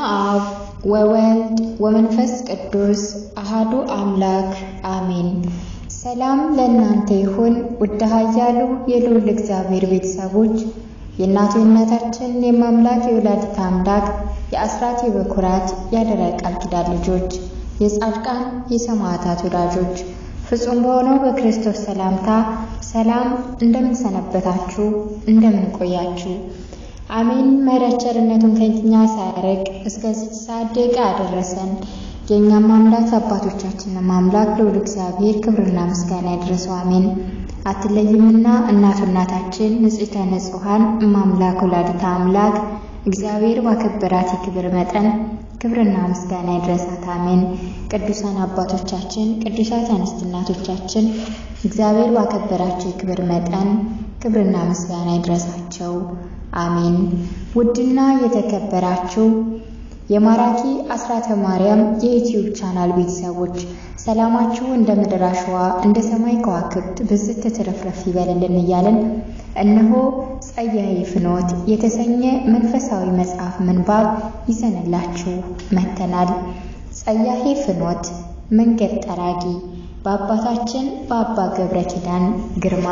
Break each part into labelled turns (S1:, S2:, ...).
S1: አብ ወወልድ ወመንፈስ ቅዱስ አሃዱ አምላክ አሜን። ሰላም ለእናንተ ይሁን። ውድ ኃያሉ የልዑል እግዚአብሔር ቤተሰቦች የእናቱ የእናታችን የማምላክ የወላዲተ አምላክ የአስራት የበኩራት ያደራ ቃል ኪዳን ልጆች የጻድቃን የሰማዕታት ወዳጆች ፍጹም በሆነው በክርስቶስ ሰላምታ ሰላም እንደምን ሰነበታችሁ? እንደምን ቆያችሁ? አሜን። ምሕረት ቸርነቱን ከኛ ሳያርቅ እስከዚህ ሰዓት ደቂቃ ያደረሰን የእኛም አምላክ አባቶቻችንም አምላክ ልዑል እግዚአብሔር ክብርና ምስጋና ያድረሰው። አሜን። አትለይምና እናቱ እናታችን ንጽሕተ ንጹሐን እማምላክ ወላዲተ አምላክ እግዚአብሔር ባከበራት የክብር መጠን ክብርና ምስጋና ይድረሳት። አሜን። ቅዱሳን አባቶቻችን፣ ቅዱሳት አንስት እናቶቻችን እግዚአብሔር ባከበራቸው የክብር መጠን ክብርና ምስጋና ይድረሳቸው። አሜን። ውድና የተከበራችሁ የማራኪ አስራተ ማርያም የዩትዩብ ቻናል ቤተሰቦች ሰላማችሁ እንደ ምድር አሸዋ እንደ ሰማይ ከዋክብት ብዝት ትርፍርፍ ይበልልን እያለን እነሆ ጸያዬ ፍኖት የተሰኘ መንፈሳዊ መጽሐፍ ምንባብ ይዘንላችሁ መጥተናል። ጸያሄ ፍኖት መንገድ ጠራጊ በአባታችን በአባ ገብረ ኪዳን ግርማ።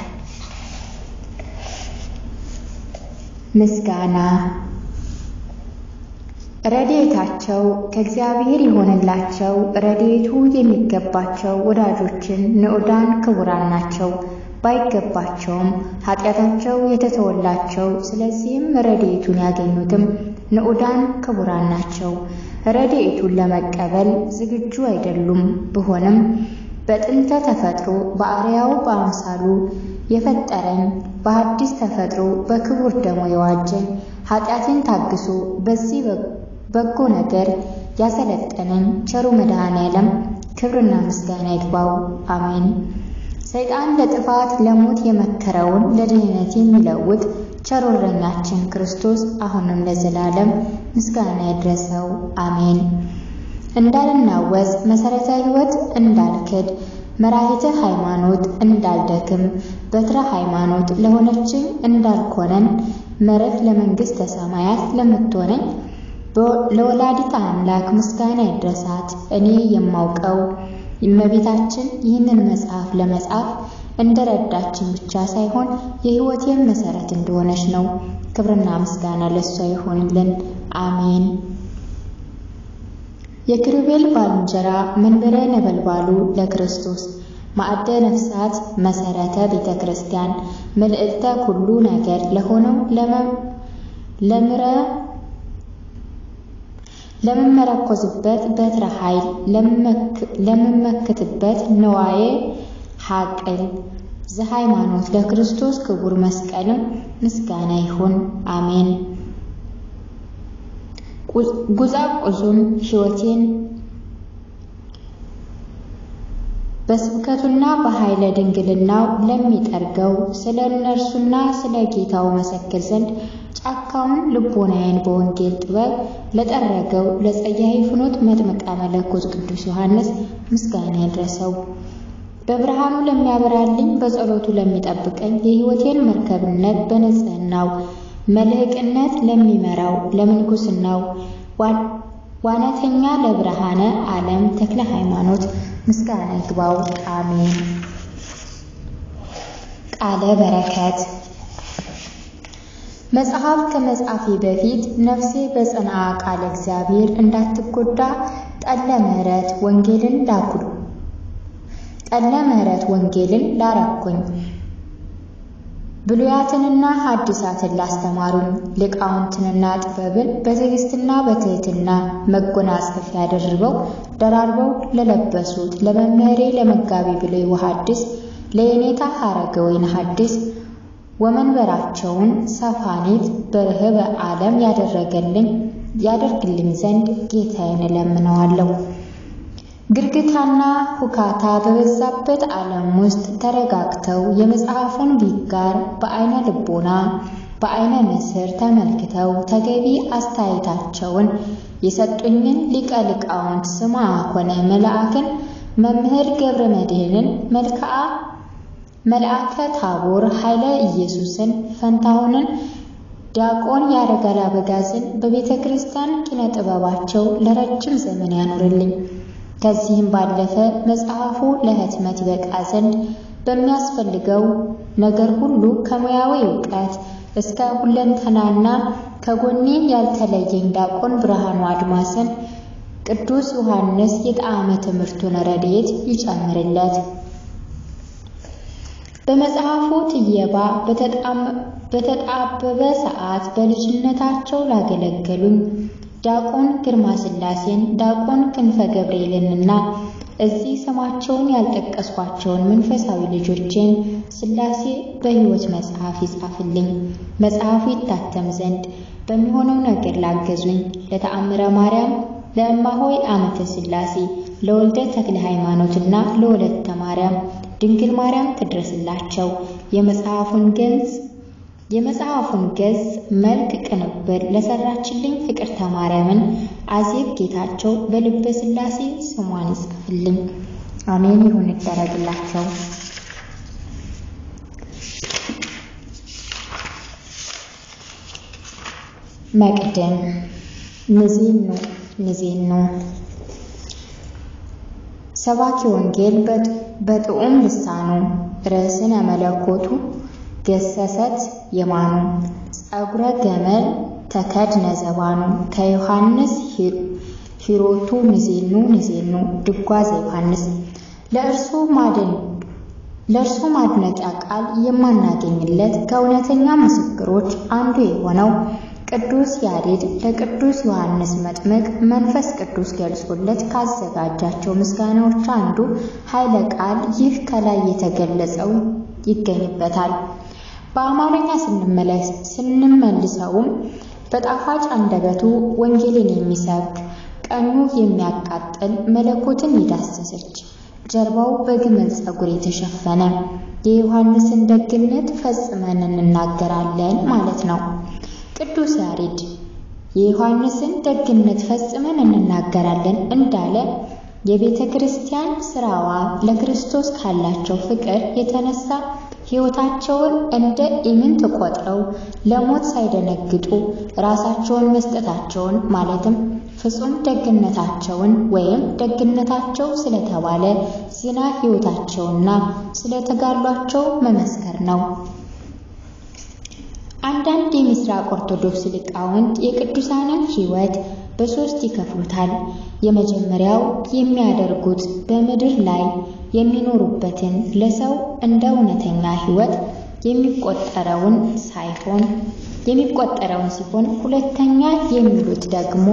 S1: ምስጋና ረድኤታቸው ከእግዚአብሔር የሆነላቸው ረድኤቱ የሚገባቸው ወዳጆችን ንዑዳን ክቡራን ናቸው። ባይገባቸውም ኃጢአታቸው የተተወላቸው ስለዚህም ረድኤቱን ያገኙትም ንዑዳን ክቡራን ናቸው። ረድኤቱን ለመቀበል ዝግጁ አይደሉም። ቢሆንም በጥንተ ተፈጥሮ በአርያው በአምሳሉ የፈጠረኝ በሐዲስ ተፈጥሮ በክቡር ደሞ የዋጀኝ ኃጢአትን ታግሶ በዚህ በጎ ነገር ያሰለጠነኝ ቸሩ መድኃኔ ዓለም ክብርና ምስጋና ይግባው። አሜን። ሰይጣን ለጥፋት ለሞት የመከረውን ለድህነት የሚለውጥ ቸር እረኛችን ክርስቶስ አሁንም ለዘላለም ምስጋና ይድረሰው። አሜን። እንዳልናወዝ መሰረተ ሕይወት እንዳልክድ መራሂተ ሃይማኖት እንዳልደክም በትረ ሃይማኖት ለሆነችኝ እንዳልኮነን መረፍ ለመንግሥተ ሰማያት ለምትሆነኝ ለወላዲተ አምላክ ምስጋና ይድረሳት። እኔ የማውቀው እመቤታችን ይህንን መጽሐፍ ለመጻፍ እንደረዳችን ብቻ ሳይሆን የሕይወቴን መሰረት እንደሆነች ነው። ክብርና ምስጋና ለእሷ ይሆንልን። አሜን። የኪሩቤል ባልንጀራ መንበረ ነበልባሉ ለክርስቶስ ማዕደ ነፍሳት መሰረተ ቤተ ክርስቲያን መልዕልተ ኩሉ ነገር ለሆነው ለምረ ለምመረኮዝበት በትረ ኃይል ለምመክትበት ነዋዬ ሐቅል ዘሃይማኖት ለክርስቶስ ክቡር መስቀልም ምስጋና ይሁን። አሜን። ጉዛቁዙን ሕይወቴን በስብከቱና በኃይለ ድንግልናው ለሚጠርገው ስለ እነርሱና ስለ ጌታው መሰክር ዘንድ ጫካውን ልቦናዬን በወንጌል ጥበብ ለጠረገው ለጸያሄ ፍኖት መጥምቀ መለኮት ቅዱስ ዮሐንስ ምስጋና ይድረሰው። በብርሃኑ ለሚያበራልኝ በጸሎቱ ለሚጠብቀኝ የሕይወቴን መርከብነት በንጽህናው መልህቅነት ለሚመራው ለምንኩስናው ዋናተኛ ለብርሃነ ዓለም ተክለ ሃይማኖት ምስጋና ይግባው። አሜን። ቃለ በረከት መጽሐፍ ከመጻፌ በፊት ነፍሴ በጽንዓ ቃለ እግዚአብሔር እንዳትጎዳ ጠለ ምሕረት ወንጌልን ላኩ ጠለ ምሕረት ወንጌልን ላረኩኝ ብሉያትንና ሐዲሳትን ላስተማሩኝ ሊቃውንትንና ጥበብን በትዕግስትና በትሕትና መጎናጸፊያ ደርበው ደራርበው ለለበሱት ለመምህሬ ለመጋቢ ብሉይ ወሐዲስ ለየኔታ ሐረገ ወይን ሐዲስ ወመንበራቸውን ሰፋኔት በርህበ ዓለም ያደረገልኝ ያደርግልኝ ዘንድ ጌታዬን እለምነዋለሁ። ግርግታና ሁካታ በበዛበት ዓለም ውስጥ ተረጋግተው የመጽሐፉን ቢጋር በዐይነ ልቦና በዐይነ ንስር ተመልክተው ተገቢ አስተያየታቸውን የሰጡኝን ሊቀ ሊቃውንት ስምዐ ኮነ መልአክን መምህር ገብረ መድኅንን መልክዓ መልአከ ታቦር ኃይለ ኢየሱስን ፈንታሁንን ዲያቆን ያረጋል አበጋዝን በቤተ ክርስቲያን ኪነ ጥበባቸው ለረጅም ዘመን ያኑርልኝ። ከዚህም ባለፈ መጽሐፉ ለህትመት ይበቃ ዘንድ በሚያስፈልገው ነገር ሁሉ ከሙያዊ እውቀት እስከ ሁለንተናና ከጎኔ ያልተለየኝ ዲያቆን ብርሃኑ አድማስን ቅዱስ ዮሐንስ የጣዕመ ትምህርቱን ረድኤት ይጨምርለት። በመጽሐፉ ትየባ በተጣበበ ሰዓት በልጅነታቸው ላገለገሉኝ ዲያቆን ግርማ ሥላሴን፣ ዲያቆን ክንፈ ገብርኤልንና እዚህ ስማቸውን ያልጠቀስኳቸውን መንፈሳዊ ልጆቼን ሥላሴ በሕይወት መጽሐፍ ይጻፍልኝ። መጽሐፉ ይታተም ዘንድ በሚሆነው ነገር ላገዙኝ ለተአምረ ማርያም፣ ለእማሆይ አመተ ሥላሴ፣ ለወልደ ተክለ ሃይማኖትና ለወለተ ማርያም ድንግል ማርያም ትድረስላቸው። የመጽሐፉን ገጽ የመጽሐፉን ገጽ መልክ ቅንብር ለሰራችልኝ ፍቅርተ ማርያምን አዜብ ጌታቸው በልበ ሥላሴ ስሟን ይጻፍልኝ። አሜን ይሁን ይደረግላቸው። መቅደም ንዜኑ ንዜኑ ሰባኪ ወንጌል በጥዑም ልሳኑ ርዕስነ መለኮቱ ገሰሰት የማኑ ጸጉረ ገመል ተከድነ ዘባኑ ከዮሐንስ ሂሮቱ ንዜኑ ንዜኑ ድጓዘ ዮሐንስ ለእርሱ ማደን ለእርሱ ማድነቂያ ቃል የማናገኝለት ከእውነተኛ ምስክሮች አንዱ የሆነው ቅዱስ ያሬድ ለቅዱስ ዮሐንስ መጥምቅ መንፈስ ቅዱስ ገልጾለት ካዘጋጃቸው ምስጋናዎች አንዱ ኃይለ ቃል ይህ ከላይ የተገለጸው ይገኝበታል። በአማርኛ ስንመልሰውም በጣፋጭ አንደበቱ ወንጌልን የሚሰብክ ቀኙ የሚያቃጥል መለኮትን የዳሰሰች ጀርባው በግመል ፀጉር የተሸፈነ የዮሐንስን ደግነት ፈጽመን እንናገራለን ማለት ነው። ቅዱስ ያሬድ የዮሐንስን ደግነት ፈጽመን እንናገራለን እንዳለ የቤተ ክርስቲያን ስራዋ ለክርስቶስ ካላቸው ፍቅር የተነሳ ሕይወታቸውን እንደ ኢምንት ቆጥረው ለሞት ሳይደነግጡ ራሳቸውን መስጠታቸውን ማለትም ፍጹም ደግነታቸውን ወይም ደግነታቸው ስለተባለ ዝና ሕይወታቸውና ስለተጋሏቸው መመስከር ነው። አንዳንድ የምስራቅ ኦርቶዶክስ ሊቃውንት የቅዱሳንን ሕይወት በሦስት ይከፍሉታል። የመጀመሪያው የሚያደርጉት በምድር ላይ የሚኖሩበትን ለሰው እንደ እውነተኛ ሕይወት የሚቆጠረውን ሳይሆን የሚቆጠረውን ሲሆን ሁለተኛ የሚሉት ደግሞ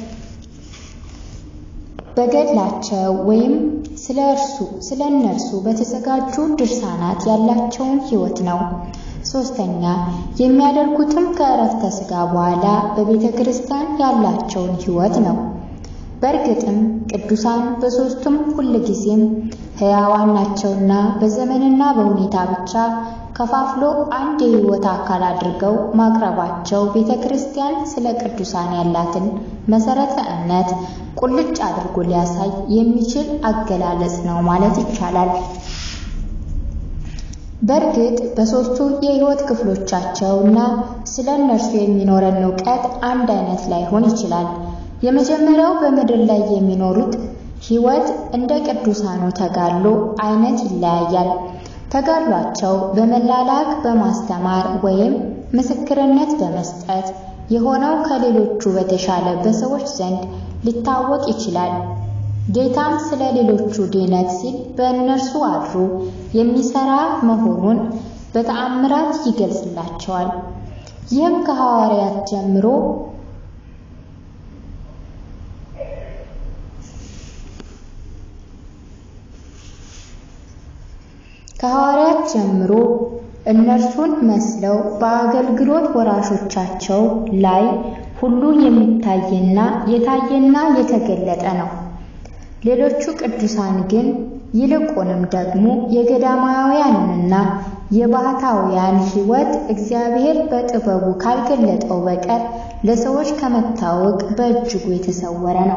S1: በገድላቸው ወይም ስለ እርሱ ስለ እነርሱ በተዘጋጁ ድርሳናት ያላቸውን ሕይወት ነው። ሶስተኛ የሚያደርጉትም ከዕረፍተ ሥጋ በኋላ በቤተ ክርስቲያን ያላቸውን ሕይወት ነው። በእርግጥም ቅዱሳን በሦስቱም ሁልጊዜም ሕያዋን ናቸውና በዘመንና በሁኔታ ብቻ ከፋፍሎ አንድ የሕይወት አካል አድርገው ማቅረባቸው ቤተ ክርስቲያን ስለ ቅዱሳን ያላትን መሠረተ እምነት ቁልጭ አድርጎ ሊያሳይ የሚችል አገላለጽ ነው ማለት ይቻላል። በእርግጥ በሦስቱ የሕይወት ክፍሎቻቸው እና ስለ እነርሱ የሚኖረን እውቀት አንድ አይነት ላይሆን ይችላል። የመጀመሪያው በምድር ላይ የሚኖሩት ሕይወት እንደ ቅዱሳኑ ተጋድሎ አይነት ይለያያል። ተጋድሏቸው በመላላክ በማስተማር ወይም ምስክርነት በመስጠት የሆነው ከሌሎቹ በተሻለ በሰዎች ዘንድ ሊታወቅ ይችላል። ጌታም ስለ ሌሎቹ ድነት ሲል በእነርሱ አድሮ የሚሰራ መሆኑን በተአምራት ይገልጽላቸዋል። ይህም ከሐዋርያት ጀምሮ ከሐዋርያት ጀምሮ እነርሱን መስለው በአገልግሎት ወራሾቻቸው ላይ ሁሉ የሚታይና የታየና የተገለጠ ነው። ሌሎቹ ቅዱሳን ግን ይልቁንም ደግሞ የገዳማውያንንና የባህታውያን ሕይወት እግዚአብሔር በጥበቡ ካልገለጠው በቀር ለሰዎች ከመታወቅ በእጅጉ የተሰወረ ነው።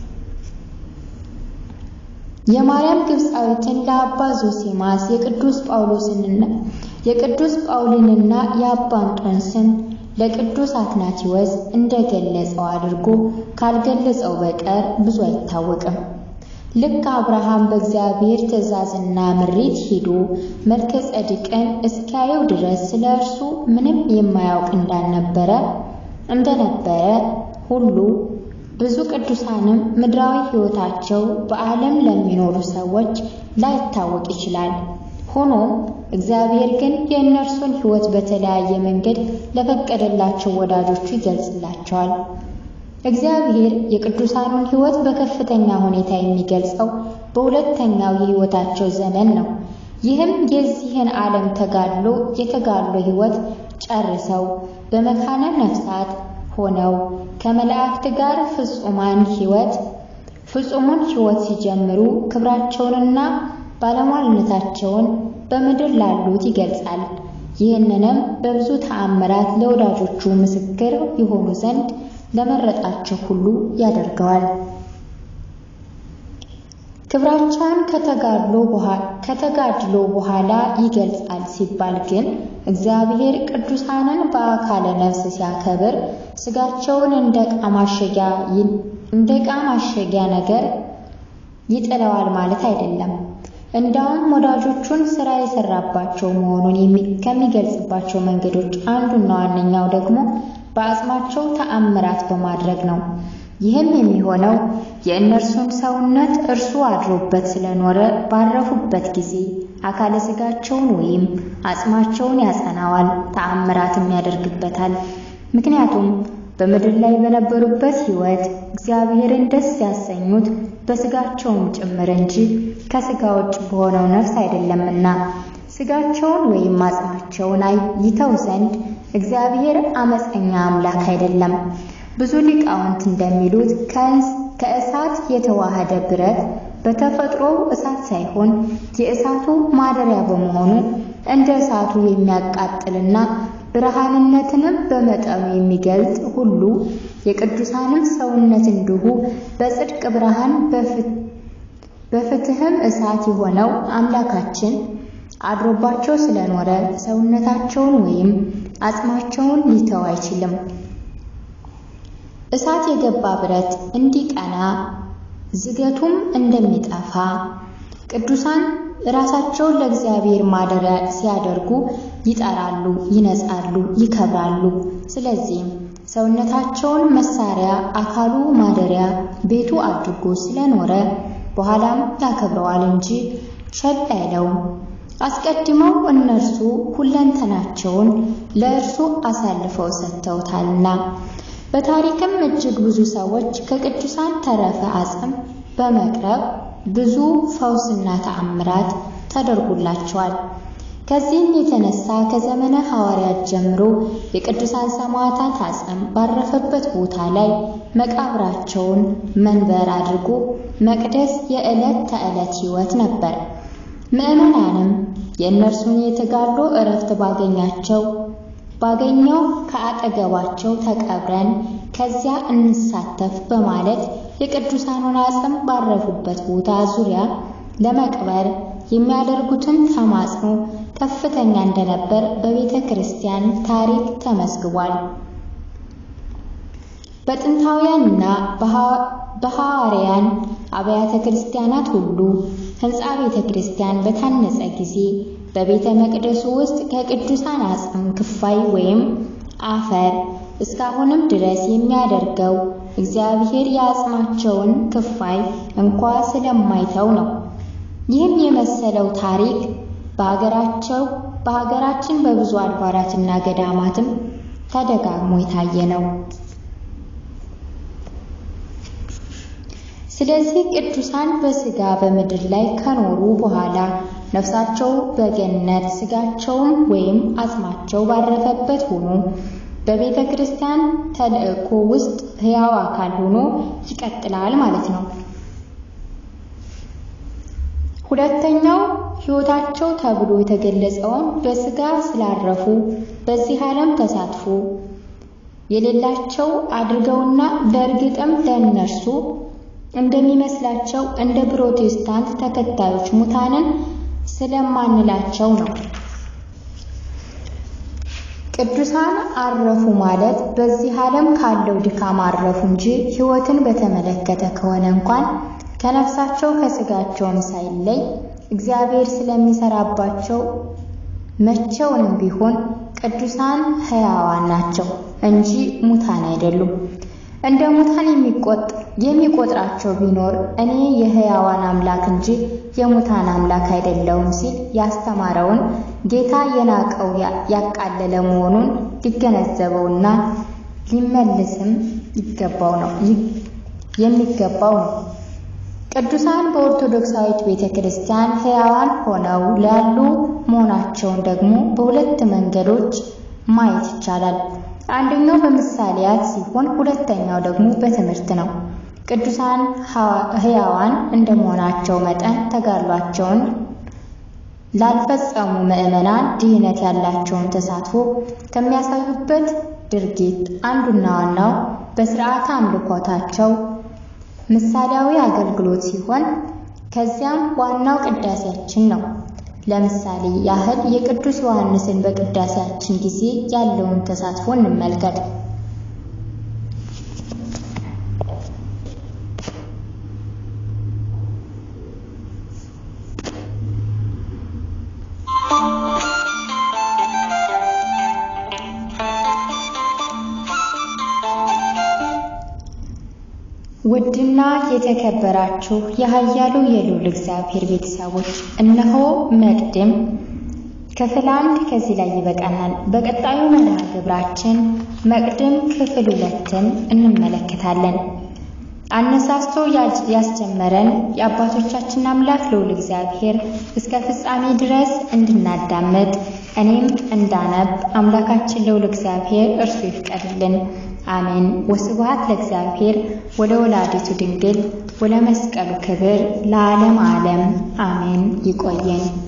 S1: የማርያም ግብፃዊትን ለአባ ዞሲማስ የቅዱስ ጳውሎስንና የቅዱስ ጳውሊንና የአባ እንጦንስን ለቅዱስ አትናቴዎስ እንደገለጸው አድርጎ ካልገለጸው በቀር ብዙ አይታወቅም። ልክ አብርሃም በእግዚአብሔር ትእዛዝና ምሪት ሄዶ መልከ ጸዲቅን እስኪያየው ድረስ ስለ እርሱ ምንም የማያውቅ እንዳልነበረ እንደነበረ ሁሉ ብዙ ቅዱሳንም ምድራዊ ሕይወታቸው በዓለም ለሚኖሩ ሰዎች ላይታወቅ ይችላል። ሆኖም እግዚአብሔር ግን የእነርሱን ሕይወት በተለያየ መንገድ ለፈቀደላቸው ወዳጆቹ ይገልጽላቸዋል። እግዚአብሔር የቅዱሳኑን ሕይወት በከፍተኛ ሁኔታ የሚገልጸው በሁለተኛው የሕይወታቸው ዘመን ነው። ይህም የዚህን ዓለም ተጋድሎ የተጋድሎ ሕይወት ጨርሰው በመካነ ነፍሳት ሆነው ከመላእክት ጋር ፍጹማን ሕይወት ፍጹሙን ሕይወት ሲጀምሩ ክብራቸውንና ባለሟልነታቸውን በምድር ላሉት ይገልጻል። ይህንንም በብዙ ተአምራት ለወዳጆቹ ምስክር የሆኑ ዘንድ ለመረጣቸው ሁሉ ያደርገዋል። ክብራቸውን ከተጋድሎ በኋላ ይገልጻል ሲባል ግን እግዚአብሔር ቅዱሳንን በአካለ ነፍስ ሲያከብር ሥጋቸውን እንደ ዕቃ ማሸጊያ እንደ ዕቃ ማሸጊያ ነገር ይጥለዋል ማለት አይደለም። እንዳውም ወዳጆቹን ሥራ የሰራባቸው መሆኑን ከሚገልጽባቸው መንገዶች አንዱና ዋነኛው ደግሞ በአጽማቸው ተአምራት በማድረግ ነው። ይህም የሚሆነው የእነርሱን ሰውነት እርሱ አድሮበት ስለኖረ ባረፉበት ጊዜ አካለ ሥጋቸውን ወይም አጽማቸውን ያጸናዋል፣ ተአምራትም ያደርግበታል። ምክንያቱም በምድር ላይ በነበሩበት ሕይወት እግዚአብሔርን ደስ ያሰኙት በሥጋቸውም ጭምር እንጂ ከሥጋ ውጭ በሆነው ነፍስ አይደለምና ሥጋቸውን ወይም አጽማቸውን ይተው ዘንድ እግዚአብሔር አመፀኛ አምላክ አይደለም። ብዙ ሊቃውንት እንደሚሉት ከእሳት የተዋሃደ ብረት በተፈጥሮ እሳት ሳይሆን የእሳቱ ማደሪያ በመሆኑ እንደ እሳቱ የሚያቃጥልና ብርሃንነትንም በመጠኑ የሚገልጽ ሁሉ የቅዱሳንም ሰውነት እንዲሁ በጽድቅ ብርሃን በፍትህም እሳት የሆነው አምላካችን አድሮባቸው ስለኖረ ሰውነታቸውን ወይም አጽማቸውን ሊተው አይችልም። እሳት የገባ ብረት እንዲቀና ዝገቱም እንደሚጠፋ ቅዱሳን ራሳቸውን ለእግዚአብሔር ማደሪያ ሲያደርጉ ይጠራሉ፣ ይነጻሉ፣ ይከብራሉ። ስለዚህም ሰውነታቸውን መሳሪያ፣ አካሉ ማደሪያ ቤቱ አድርጎ ስለኖረ በኋላም ያከብረዋል እንጂ ቸል አይለውም። አስቀድመው እነርሱ ሁለንተናቸውን ለእርሱ አሳልፈው ሰጥተውታልና። በታሪክም እጅግ ብዙ ሰዎች ከቅዱሳን ተረፈ አጽም በመቅረብ ብዙ ፈውስና ተአምራት ተደርጎላቸዋል። ከዚህም የተነሳ ከዘመነ ሐዋርያት ጀምሮ የቅዱሳን ሰማዕታት አጽም ባረፈበት ቦታ ላይ መቃብራቸውን መንበር አድርጎ መቅደስ የዕለት ተዕለት ሕይወት ነበር። ምዕመናንም የእነርሱን የተጋድሎ እረፍት ባገኛቸው ባገኘው ከአጠገባቸው ተቀብረን ከዚያ እንሳተፍ በማለት የቅዱሳኑን አጽም ባረፉበት ቦታ ዙሪያ ለመቅበር የሚያደርጉትን ተማጽኖ ከፍተኛ እንደነበር በቤተ ክርስቲያን ታሪክ ተመዝግቧል። በጥንታውያንና በሐዋርያን አብያተ ክርስቲያናት ሁሉ ሕንፃ ቤተ ክርስቲያን በታነጸ ጊዜ በቤተ መቅደሱ ውስጥ ከቅዱሳን አጽም ክፋይ ወይም አፈር እስካሁንም ድረስ የሚያደርገው እግዚአብሔር የአጽማቸውን ክፋይ እንኳ ስለማይተው ነው። ይህም የመሰለው ታሪክ በሀገራቸው በሀገራችን በብዙ አድባራትና ገዳማትም ተደጋግሞ የታየ ነው። ስለዚህ ቅዱሳን በሥጋ በምድር ላይ ከኖሩ በኋላ ነፍሳቸው በገነት ሥጋቸውም ወይም አጽማቸው ባረፈበት ሆኖ በቤተ ክርስቲያን ተልእኮ ውስጥ ሕያው አካል ሆኖ ይቀጥላል ማለት ነው። ሁለተኛው ሕይወታቸው ተብሎ የተገለጸውን በሥጋ ስላረፉ በዚህ ዓለም ተሳትፎ የሌላቸው አድርገውና በእርግጥም ለእነርሱ እንደሚመስላቸው እንደ ፕሮቴስታንት ተከታዮች ሙታንን ስለማንላቸው ነው። ቅዱሳን አረፉ ማለት በዚህ ዓለም ካለው ድካም አረፉ እንጂ ሕይወትን በተመለከተ ከሆነ እንኳን ከነፍሳቸው ከሥጋቸውም ሳይለይ እግዚአብሔር ስለሚሰራባቸው መቼውንም ቢሆን ቅዱሳን ሕያዋን ናቸው እንጂ ሙታን አይደሉም። እንደ ሙታን የሚቆጥራቸው ቢኖር እኔ የሕያዋን አምላክ እንጂ የሙታን አምላክ አይደለሁም ሲል ያስተማረውን ጌታ የናቀው ያቃለለ መሆኑን ሊገነዘበውና ሊመልስም ይገባው ነው የሚገባው ነው። ቅዱሳን በኦርቶዶክሳዊት ቤተ ክርስቲያን ሕያዋን ሆነው ላሉ መሆናቸውን ደግሞ በሁለት መንገዶች ማየት ይቻላል። አንደኛው በምሳሌያት ሲሆን ሁለተኛው ደግሞ በትምህርት ነው። ቅዱሳን ሕያዋን እንደመሆናቸው መጠን ተጋድሏቸውን ላልፈጸሙ ምዕመናን ድህነት ያላቸውን ተሳትፎ ከሚያሳዩበት ድርጊት አንዱና ዋናው በስርዓተ አምልኮታቸው ምሳሌያዊ አገልግሎት ሲሆን ከዚያም ዋናው ቅዳሴያችን ነው። ለምሳሌ ያህል የቅዱስ ዮሐንስን በቅዳሴያችን ጊዜ ያለውን ተሳትፎ እንመልከት። ውድና የተከበራችሁ የኃያሉ የልዑል እግዚአብሔር ቤተሰቦች እነሆ መቅድም ክፍል አንድ ከዚህ ላይ ይበቃናል። በቀጣዩ መርሃ ግብራችን መቅድም ክፍል ሁለትን እንመለከታለን። አነሳስቶ ያስጀመረን የአባቶቻችን አምላክ ልዑል እግዚአብሔር እስከ ፍጻሜ ድረስ እንድናዳምጥ እኔም እንዳነብ አምላካችን ልዑል እግዚአብሔር እርሱ ይፍቀድልን። አሜን። ወስብሐት ለእግዚአብሔር ወለ ወላዲቱ ድንግል ወለ መስቀሉ ክብር ለዓለም ዓለም አሜን። ይቆየን።